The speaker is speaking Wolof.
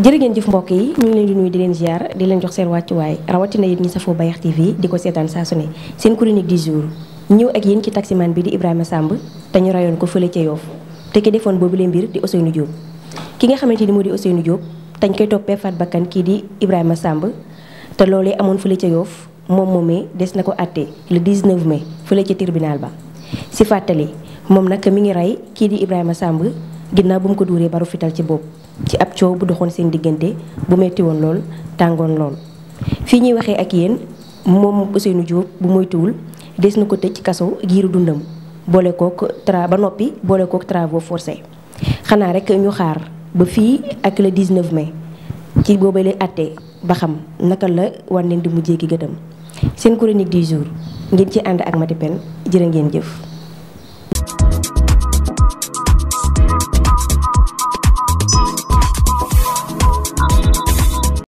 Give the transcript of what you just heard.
jërë ngeen jëf mbokk yi ñu ngi leen di nuyu di leen ziar di leen jox seen wàccuwaay rawatina yéen ñi safoo Bayax TV di ko seetaan saa su ne seen chronique du jour ñëw ak yéen ci taximan bi di Ibrahima Samb te ñu rayoon ko fële ca Yoff te ki defoon boobu leen mbir di Ousseynou Diop ki nga xamante ni moo di Ousseynou Diop dañ koy toppee faat bakkan kii di Ibrahima Samb te loolee amoon fële ca Yoff moom moomee des na ko àtte le 19 mai fële ca tribunal ba si fàttali moom nag mi ngi rey kii di Ibrahima Samb ginnaaw bu mu ko duuree baru fital ci bopp ci ab coow bu doxoon seen diggante bu metti woon lool tàngoon lool fii ñuy waxee ak yéen moom Ousseynou Diop bu moytuwul des na ko tëj ci kaso giiru dundam boole kook tra ba noppi boole kook travaux forcés xanaa rek ñu xaar ba fii ak le 19 mai ci booba lay àtte ba xam naka la war leen di mujjee ki gëtam seen chronique du jour ngeen ci ànd ak Mati Pen jërë ngeen jëf